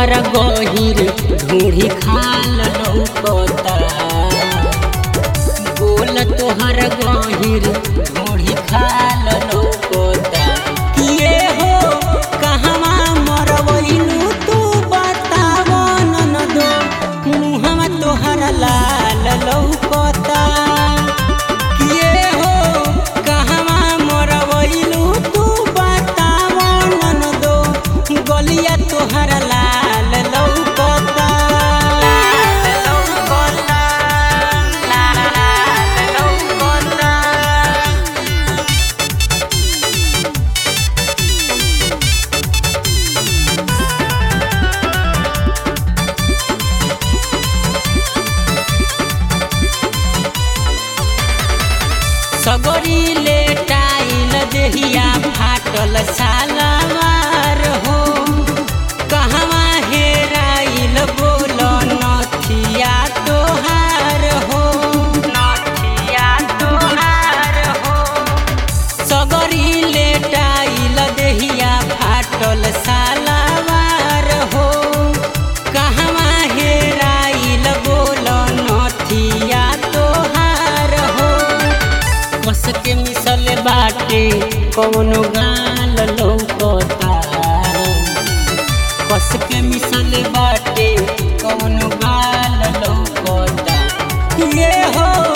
तोहरा गहिर ढूढ़ी खाल लौकता बोल तोहरा गहिर ढूढ़ी खाल लौकता किए हो कहवा मरवैलू तू बताव ननदो मुहवा तोहरा लाल लौकता किए हो कहवा मरवैलू तू बताव ननदो गलिया तोहरा लाल लौकता लाल लौकता लाल लौकता सगरी ले टाइल देहिया फाटल सालवार हो कहवा हेराइल बोल नथिया तोहार हो नथिया तोहार हो सगरी ले टाइल देहिया फाटल सालवार हो कहवा हेराइल बोल नथिया तोहार हो कस के मिसल बाटे कौनो गाल लौकता कस के मिसल बाटे कौनो गाल लौकता ये हो